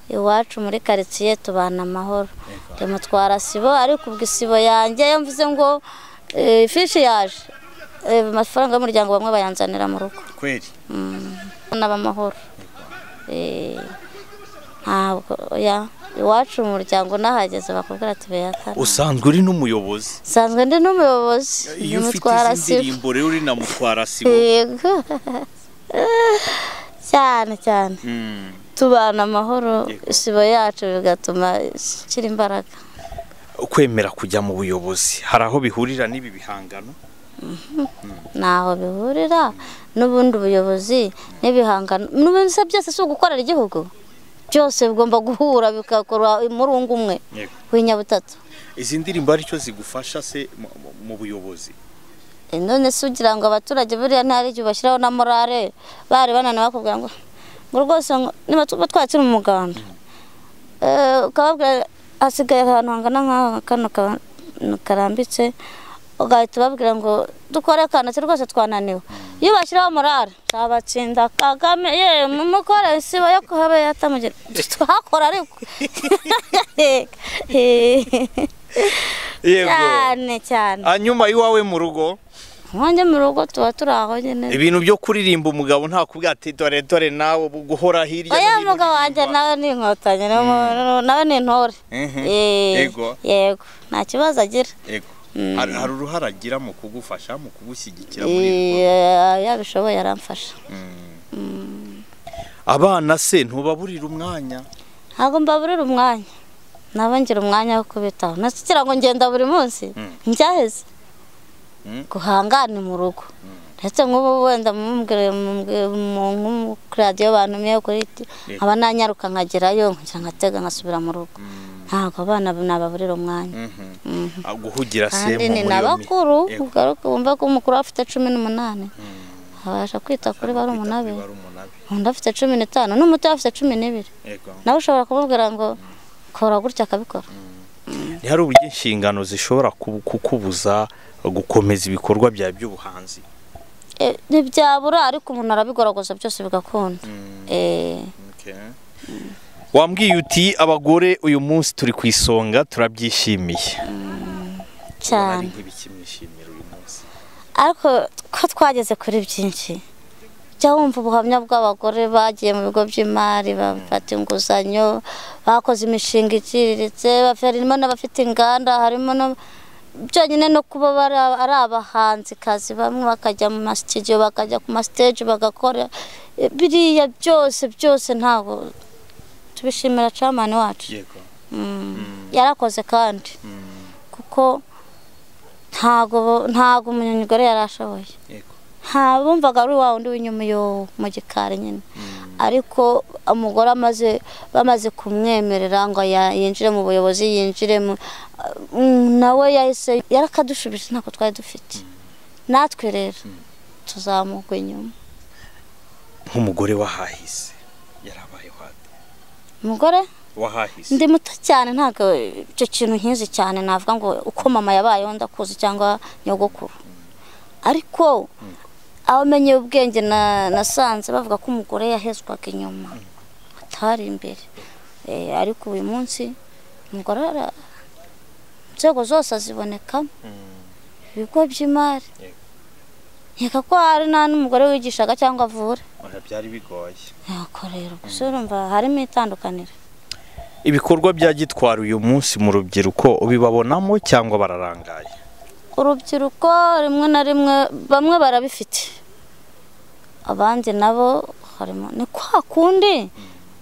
iwacu muri karitsiye tubana amahoro ndamutwara sibo ariko ubwo isibo yanjye iyo mvuze ngo eh, ifishi yaje eh, amafaranga y'umuryango bamwe bayanzanira mu rugo kweri n'abamahoro Eh, ntabwo ya iwacu mu muryango n'ahageze bakubwira ati beyatana usanzwe uri n'umuyobozi nsanzwe ndi n'umuyobozi iyo ufite ndamutwara izi sibo ndirimbo rero uri na mutwara sibo yego cyane cyane Mm. tubana amahoro Yego. isibo yacu bigatuma ikira imbaraga kwemera kujya mu buyobozi hari aho bihurira n'ibi bihangano ntaho bihurira n'ubundi buyobozi n'ibihangano n'ubundi se byose si ugukorera igihugu byose bigomba guhura bigakorwa muri ungu umwe w'inyabutatu izi ndirimbo aricyo zigufasha se mu- mu- mu buyobozi E, none se ugira ngo abaturage buriya ntari igihe bashyiraho na morale bari bananiwe bakubwira ngo ngo rwose ngo- niba tuba twakira umuganda Eh, ukababwira hasigaye ahantu hangana nk'aha kano ka- karambitse ugahita ubabwira ngo dukore akantu ati rwose twananiwe iyo bashyiraho morale nzabatsinda kagame ye mumukore siba yo kuhaba yatamugira twakora ariko cyane cyane hanyuma iwawe mu rugo nkonge mu rugo tuba turi aho nyine ibintu byo kuririmba umugabo nta kubwati dore dore nawe guhora hirya no oya hino mugabo wanjye uririmba." nawe ni inkotanyi ni umuntu- nawe ni intore Mhm. Eh, Yego. yego nta kibazo agira Yego. Mm. Hari hari uruhare agira mu kugufasha mu kugushyigikira muri ibyo Eh, yabishoboye aramfasha abana se ntubaburira umwanya ntabwo mbaburira umwanya nabo ngira umwanya wo kubitaho nasigira ngo ngenda buri munsi njyaheze Mm. guhangane mu rugo ndetse nk'ubu wenda mumubwire kuri radiyo bantumiye kuri ti- Yego. nkaba nanyaruka nkagerayo nkongera ngatega nkasubira mu rugo ntabwo abana nababurira umwanya Mhm. Ah, guhugira kandi se ni mu muri iyo mi- n'abakuru Yego. ugaruke wumve ko umukuru we afite cumi n'umunani abasha kwita kuri bari Kwita kuri umunani umunani. undi afite cumi n'itanu n'umuto afite cumi n'ibiri Yego. nawe ushobora kumubwira ngo kora gutya akabikora ntihari uburyo inshingano zishobora ku- kukubuza gukomeza ibikorwa byawe by'ubuhanzi Eh, ntibyabura ariko umuntu arabigoragaza byose bigakunda Eh, wambwiye uti abagore uyu munsi turi ku isonga turabyishimiye cyane nk'ibikimwishimira uyu munsi ariko ko twageze kuri byinshi jya wumva ubuhamya bw'abagore bagiye mu bigo by'imari bafata inguzanyo bakoze imishinga iciriritse baf- harimo n'abafite inganda harimo no byonyine no kuba bari aba- ari abahanzikazi bamwe bakajya mu masitidiyo bakajya ku masiteji bagakora Eh, biriya byose byose ntabwo tubishimira camani wacu yego yarakoze kandi kuko ntago ntago umunyamigore yari ashoboye yego nta bumvaga ari wa wundi w'inyuma yo mu gikari nyine ariko umugore amaze bamaze kumwemerera ngo ya- yinjire mu buyobozi yinjire mu Mm, nawe yahise yarakadushubije ntako twari dufite natwe rero tuzamuka inyuma nk'umugore wahahise yarabaye wate umugore wahahise ndi muto cyane ntabwo icyo kintu nkizi cyane navuga ngo uko mama yabayeho ndakuzi cyangwa nyogokuru ariko abamenye ubwenge na- nasanze bavuga ko umugore yahezwaga inyuma atari imbere Eh, ariko uyu munsi umugore ara- inzego zose azibonekamo ibigo by'imari Yego. nkeka ko hari nta n'umugore wigishaga cyangwa avura Oya, byari bigoye yako rero gusa urumva harimo itandukaniro ibikorwa bya gitwara uyu munsi mu rubyiruko ubibabonamo cyangwa bararangaye urubyiruko rimwe na rimwe bamwe barabifite abandi nabo harimo ni kwa kundi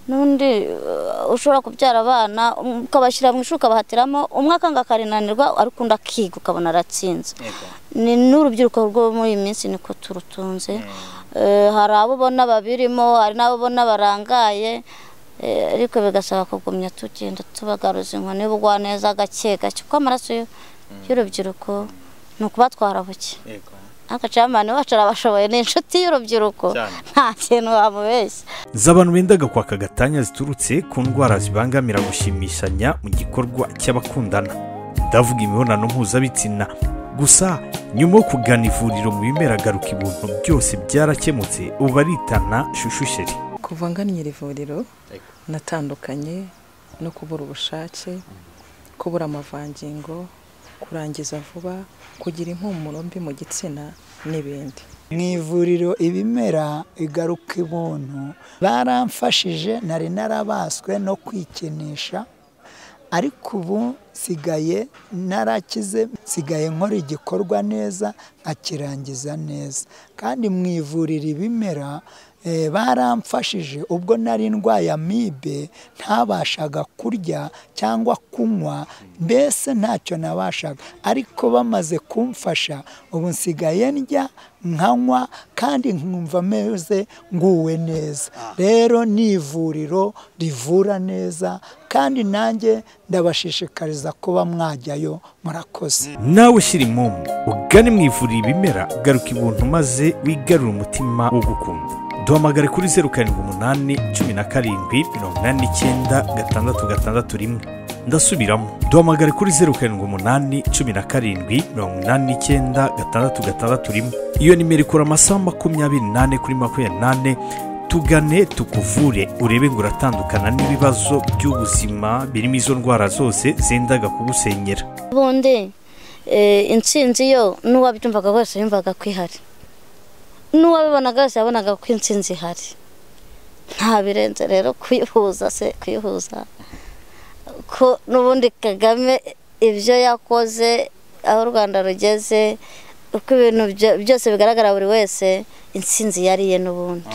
n'undi eh, ushobora kubyara abana um, ukabashyira mu ishuri ukabahatiramo umwe akanga akarinanirwa ariko undi akiga ukabona aratsinze ni n'urubyiruko rwo muri iyi minsi niko turutunze Eh, hari abo ubona babirimo hari n'abo ubona barangaye eh, ariko bigasaba kugumya tugenda tubagaruza inkoni y'ubugwaneza gake gake kuko amaraso y'u- y'urubyiruko ni ukuba twarabuke yego agacamani wacu arabashoboye ni inshuti y'urubyiruko Cyane. nta kintu wamubeshya z'abantu bendaga kwaka gatanya ziturutse ku ndwara zibangamira gushimishanya mu gikorwa cy'abakundana ndavuga imibonano mpuzabitsina gusa nyuma yo kugana ivuriro mu bimera garuka ibintu byose byarakemutse ubu baritana shushusheri kuva ngannye iri vuriro Yego. natandukanye no kubura ubushake kubura amavangingo kurangiza vuba kugira impumuro mbi mu gitsina n'ibindi mu ivuriro ibimera igaruka ibuntu baramfashije nari narabaswe no kwikinisha ariko ubu nsigaye narakize nsigaye nkora igikorwa neza nkakirangiza neza kandi mu ivuriro ibimera eh, baramfashije ubwo nari ndwaye amibe ntabashaga kurya cyangwa kunywa mbese ntacyo nabashaga ariko bamaze kumfasha ubu nsigaye ndya nkanywa kandi nkumva ameze nguwe neza rero ni ivuriro rivura neza kandi nanjye ndabashishikariza kuba mwajyayo murakoze nawe shyira impumu ugane mu ivuriro ibimera garuka ibintu maze wigarure umutima wo gukunda duhamagare kuri zeru karindwi umunani cumi na karindwi mirongo inani n'icyenda gatandatu gatandatu rimwe ndasubiramo duhamagare kuri zeru karindwi umunani cumi na karindwi mirongo inani n'icyenda gatandatu gatandatu rimwe iyo nimero ikora amasaha makumyabiri n'ane kuri makumyabiri n'ane tugane tukuvure urebe ngo uratandukana n'ibibazo by'ubuzima birimo izo ndwara zose zendaga kugusenyera ubundi eh, intsinzi yo n'uwabyumvaga wese yumvaga ko ihari n'uwabibonaga wese yabonaga ko intsinzi ihari nta birenze rero kuyihuza se kuyihuza ko n'ubundi kagame ibyo yakoze aho u rwanda rugeze uko ibintu byo- byose bigaragara buri wese intsinzi yariye n'ubundi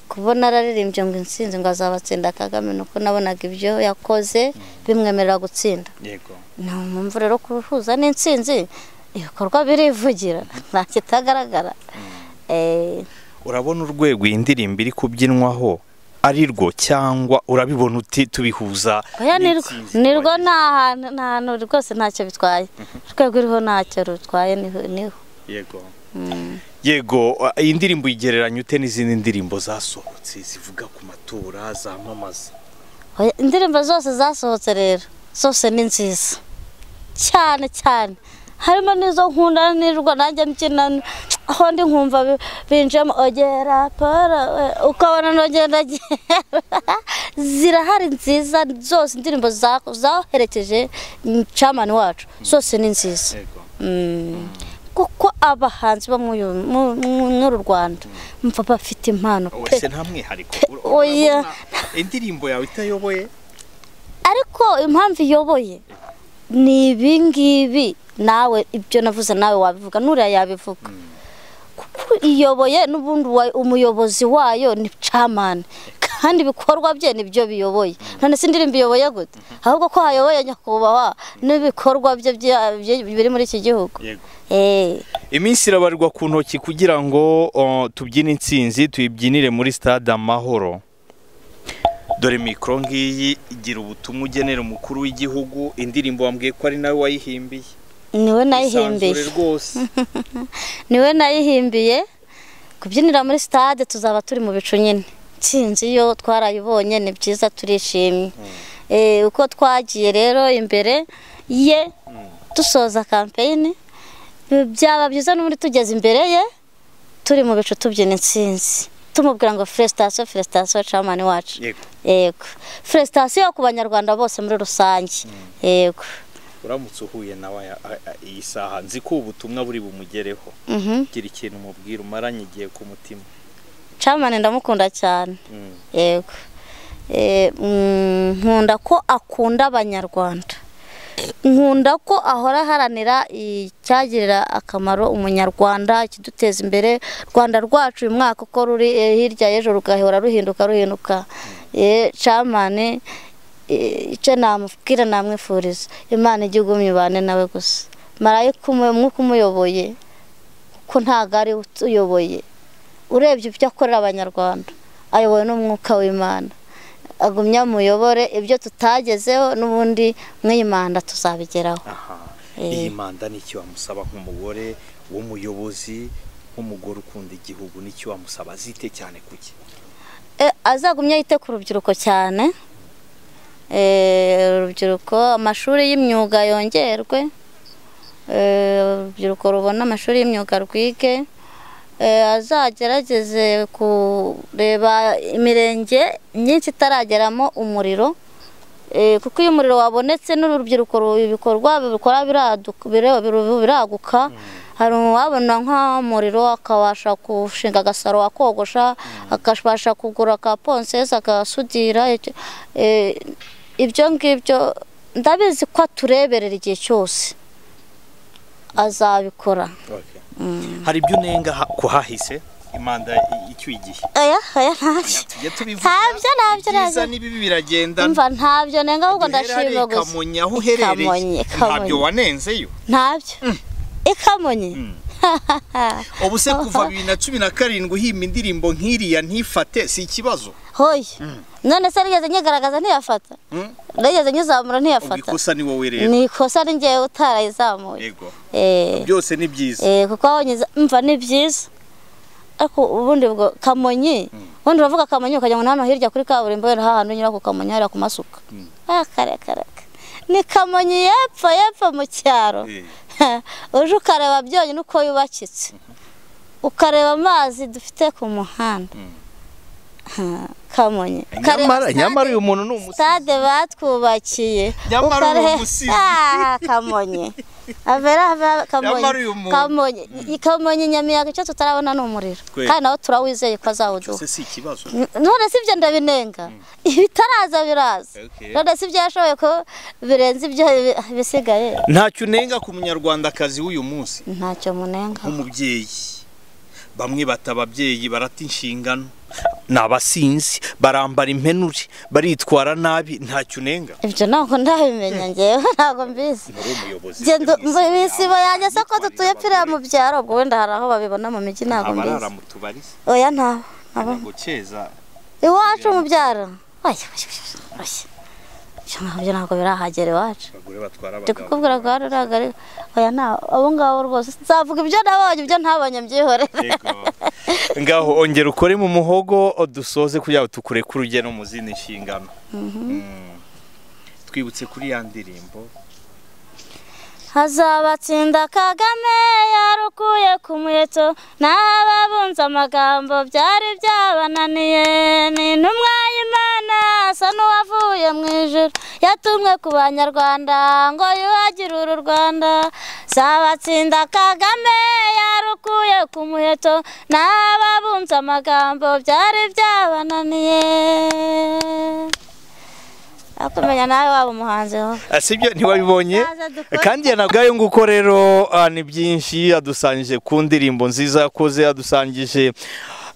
kubona araririmbye ngo intsinzi ngo azabatsinda kagame ni uko nabonaga ibyo yakoze bimwemerera gutsinda yego ni mpamvu rero kubihuza n'intsinzi ibikorwa birivugira nta kitagaragara Eh, urabona urwego iyi ndirimbo iri kubyinwaho ari rwo cyangwa urabibona uti tubihuza oya nirwo n'intsinzi nirwo twagize?" nta hantu nta hantu rwose ntacyo bitwaye urwego iriho ntacyo rutwaye niho niho yego yego uh, iyi ndirimbo uyigereranya ute n'izindi ndirimbo zasohotse zivuga ku matora zamamaza Oya, indirimbo zose zasohotse rero zose ni nziza cyane cyane harimo n'izo nkunda nirwo nanjye mbyina aho ndi nkumva bi- binjemo ogera poro ukabona nogera zirahari nziza zose indirimbo za- zaherekeje camani wacu zose ni nziza yego Mm. kuko abahanzi bo muri uyu- mu- mu- muri uru rwanda mva bafite impano pe wese nta mwihariko Ura- Oya. urabona indirimbo yawe itayoboye ariko impamvu iyoboye ni ibi ngibi nawe ibyo navuze nawe wabivuga n'uriya yabivuga kuko iyoboye n'ubundi wa- umuyobozi wayo ni camani kandi ibikorwa bye ni byo biyoboye none si indirimbo iyoboye gute ahubwo ko hayoboye nyakubahwa n'ibikorwa bye bya- bye- biri muri iki gihugu yego Eh. iminsi irabarwa ku ntoki kugira ngo uh, tubyine intsinzi tuyibyinire muri stade amahoro dore mikoro ngiyi igira ubutumwa ugenera umukuru w'igihugu indirimbo wambwiye ko ari nawe wayihimbiye niwe Isanzure nayihimbiye rwose niwe nayihimbiye kubyinira muri stade tuzaba turi mu bicu nyine nsinzi iyo twarayibonye ni byiza turishimye Eh, uko twagiye rero imbere ye dusoza kampeyini byaba byiza n'ubundi tugeze imbere ye turi mu bicu tubyina intsinzi tumubwira ngo felicitation felicitation camani wacu yego yego felicitation ku banyarwanda bose muri rusange yego uramutse uhuye nawe aya- a- a- iyi saha nzi ko ubutumwa buri bumugereho Mhm. gira ikintu umubwira umaranye igihe ku mutima camani ndamukunda cyane Mm. yego Eh, mm, nkunda ko akunda abanyarwanda nkunda ko ahora aharanira icyagirira akamaro umunyarwanda ikiduteza imbere rwanda rwacu uyu mwaka uko ruri eh, hirya y'ejo rugahora ruhinduka ruhinduka Eh, camani eh, icyo namubwira namwifuriza imana igihugu myibane nawe gusa marayika umu- umwuka umuyoboye kuko ntabwo ari we utuyoboye urebye ibyo akorera abanyarwanda ayobowe n'umwuka w'imana agumye amuyobore ibyo tutagezeho n'ubundi mw'imana tuzabigeraho aha Eh. iyi manda ni iki wamusaba nk'umugore w'umuyobozi nk'umugore ukunda igihugu ni iki wamusaba azite cyane kuki E, azagumye yite ku rubyiruko cyane E, urubyiruko amashuri y'imyuga yongerwe E, urubyiruko rubona amashuri y'imyuga rwige E, azagerageze kureba imirenge myinshi itarageramo umuriro Eh, kuko iyo umuriro wabonetse n'urubyiruko ru- ibikorwa bikora biradu- bire- biru- biraguka hari uwabona nk'umuriro akabasha gushinga agasaro akogosha akabasha kugura ka ponsesi agasudira icyo- eh, ibyo ngibyo ndabizi ko atureberera igihe cyose azabikora hari ibyo unenga ha- ku hahise imanda i- icyuye igihe aya aya ntacyo tujya tubivuga ntabyo ntabyo ibyiza ntabyo n'ibibi biragendana umva ntabyo nenga ahubwo ndashima gusa gusa kamonyi aho uherereye Kamonyi, ntabyo Kamonyi. wanenzeyo ntabyo ikamonye ubu se kuva bibiri na cumi na karindwi uhimba indirimbo nk'iriya ntifate si ikibazo hoye none se nigeze nyigaragaza ntiyafata Mm. nigeze nyizamura ubwo ntiyafata ikosa ni wowe rero ni ikosa ni ngewe utarayizamuye yego Eh, byose ni byiza eh, kuko aho nyiza mva ni byiza ariko ubundi ubwo kamonyi ubundi uravuga kamonyi ukagira ngo ni hano hirya kuri kaburimbo wenda hahantu unyura ku kamonyi hariya ku masuka Ah, kare kare kare. ni kamonyi y'epfo y'epfo mu cyaro uje ukareba byonyine uko yubakitse ukareba amazi dufite ku muhanda Ha, kamonyi nyamara Ukareba nyamara uyu muntu ni umusizi sitade batwubakiye Nyamara uwo Ukare- musizi. Ah, kamonyi avera avera Nyamara kamonyi uyu muntu. kamonyi I- kamonyi nyamiyaga icyo tutarabona ni umuriro Kweli. kandi nawe turawizeye ko azawuduha cyose si ikibazo none si ibyo ndabinenga ibitaraza biraza Okay. none si ibyo yashoboye ko birenze ibyo bi- bisigaye ntacyo unenga ku munyarwandakazi w'uyu munsi ntacyo munenga nk'umubyeyi bamwe bata ababyeyi barata inshingano ni abasinzi barambara impenure baritwara nabi ntacyo unenga ibyo ntabwo ndabimenya ngewe ntabwo mbizi uri umuyobozi genda isibo yanjye se ko dutuye piriya mu byaro ubwo wenda hari aho babibona mu mijyi ntabwo abarara mbizi mu tubari oya ntabo ntabo ntabwo cyeza iwacu mu byaro oya oya oya oya ibyo ngabyo ntabwo birahagera iwacu abagore batwara ndi abagabo kukubwira ko hano ntabwo ari oya nta abo ngabo rwose nzavuga ibyo nabonye ibyo ntabonye mbyihorere Yego. ngaho ongera ukore mu muhogo dusoze kugira ngo tukureke urugero mu zindi nshingano Mm. twibutse kuri ya ndirimbo hazabatsinda kagame yarukuye ku muheto n'ababunze amagambo byari byabananiye ni intumwa y'imana asa n'uwavuye mu ijuru yatumwe ku banyarwanda ngo yubagire uru rwanda zabatsinda kagame yarukuye ku muheto n'ababunze amagambo byari byabananiye akumenya nawe waba umuhanzi wowe Ah, sibyo ntiwabibonye Naza dukore. kandi yanabwayo nguko rero ah, ni byinshi adusangije ku ndirimbo nziza yakoze adusangije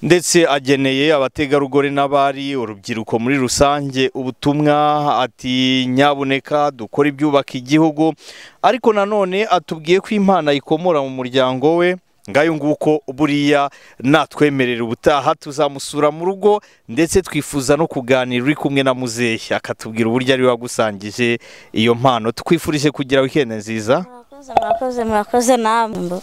ndetse ageneye abategarugori n'abari urubyiruko muri rusange ubutumwa ati nyabuneka dukore ibyubaka igihugu ariko nanone atubwiye ko impano ayikomora mu muryango we ngayo nguko buriya natwemerera ubutaha tuzamusura mu rugo ndetse twifuza no kuganira uri kumwe na muzehe akatubwira uburyo ari we wagusangije iyo mpano tukwifurije kugira wikende nziza murakoze murakoze murakoze namwe